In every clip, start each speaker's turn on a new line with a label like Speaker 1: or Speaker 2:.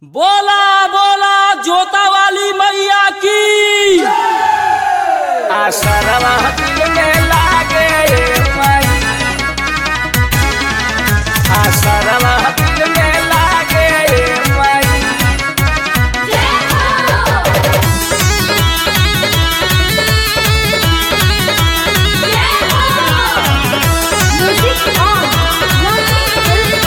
Speaker 1: बोला बोला जोता वाली मैया की
Speaker 2: आसरवा दिल में लागे माई आसरवा दिल में लागे माई
Speaker 3: Music on. Lovely Film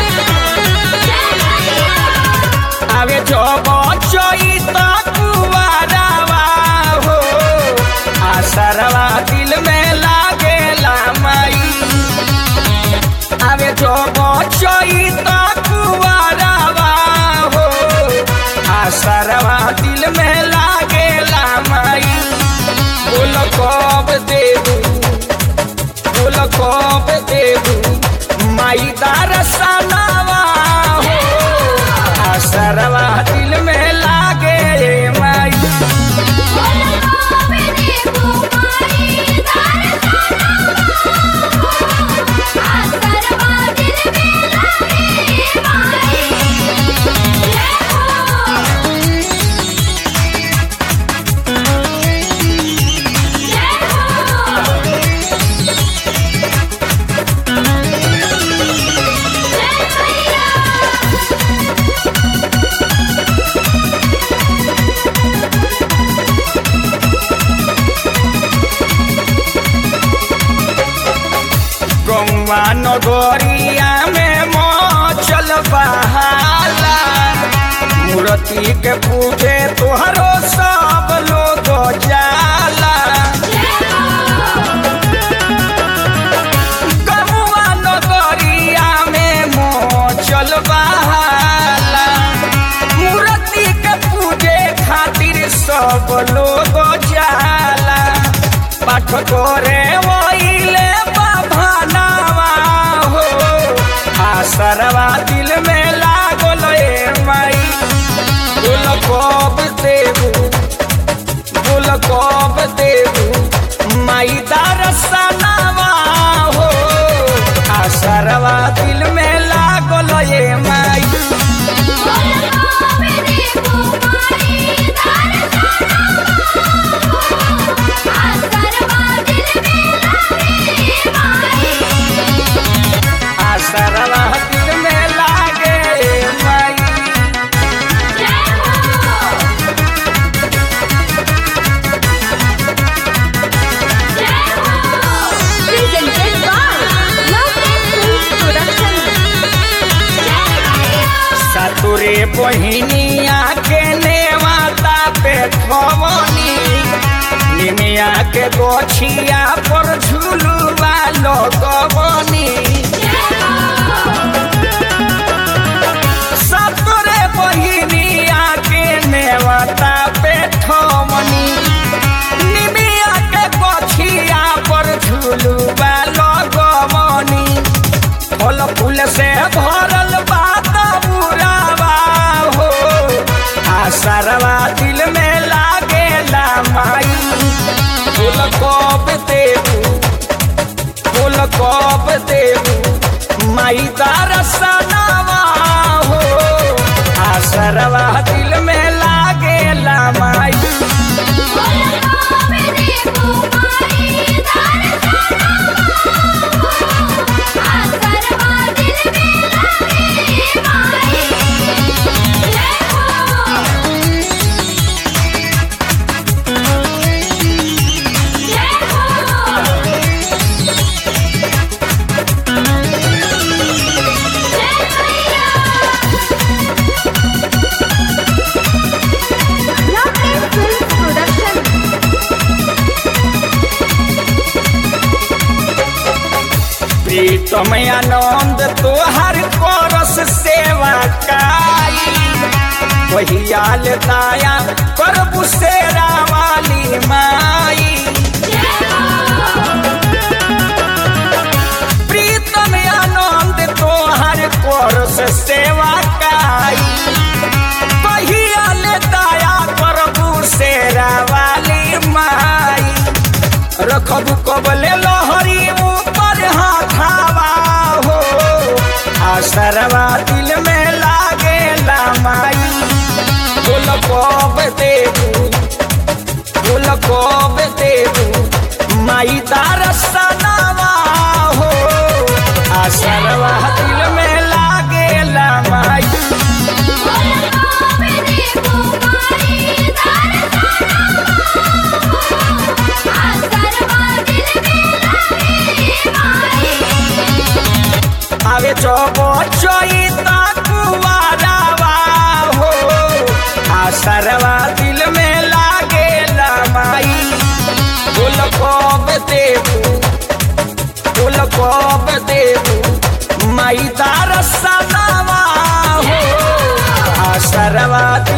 Speaker 3: Production.
Speaker 2: आवे जो बचोई तो कुवारावा हो आसरवा दिल में लागे माई आवे जो बचोई तो कुवारावा हो आसरवा दिल में लागे माई बोल कब देबू बोल कब देबू माई दारसनावा हो आसरवा दिल में लागे माई गौवा नगरिया में मचल बहाला मूर्ति के पूजे तोहरो सब लोग जाला गौवा नगरिया में मचल बहाला मूर्ति के पूजे खातिर सब लोग जाला पाठ करे वहीले बाभानावा हो आसरवा दिल में लागल ए माई बोल कब देबू बोल कब देबू माई दारसनावा हो आसरवा दिल में लागल ए माई आसरवा दिल में लागे माई
Speaker 3: Presented by Lovely Film Production.
Speaker 2: सतुरे बहिनिया के नेवाता पे खवनी निमिया के गोछिया पर झुलुआ लगवनी सतुरे बहिनिया के नेवाता पे खवनी निमिया के गोछिया पर झुलुआ लगवनी फल फूल से भरल बात बुरावा हो आसरवा दिल में लागे माई फूल कब देबू फूल कब देबू माई दारसनावा हो आसरवा दिल में लागे माई
Speaker 3: Lovely Film Production.
Speaker 2: प्रीतम आनंद तोहर करस सेवा काई वहियाल दाया करबु सेरा वाली माई प्रीतम आनंद तोहर करस सेवा काई वहियाल दाया करबु सेरा वाली माई रखबू कबले लहरी ऊपर हाथावा हो आसरवा दिल में लागे माई कब देबू बोल कब देबू माई दरसनवा हो आसरवा दिल में लागेला माई आवे चोबो चोईता कुवारावा हो आसरवा दिल में लागेला माई बोल कब देबू बोल कब देबू माई दरसनवा हो आसरवा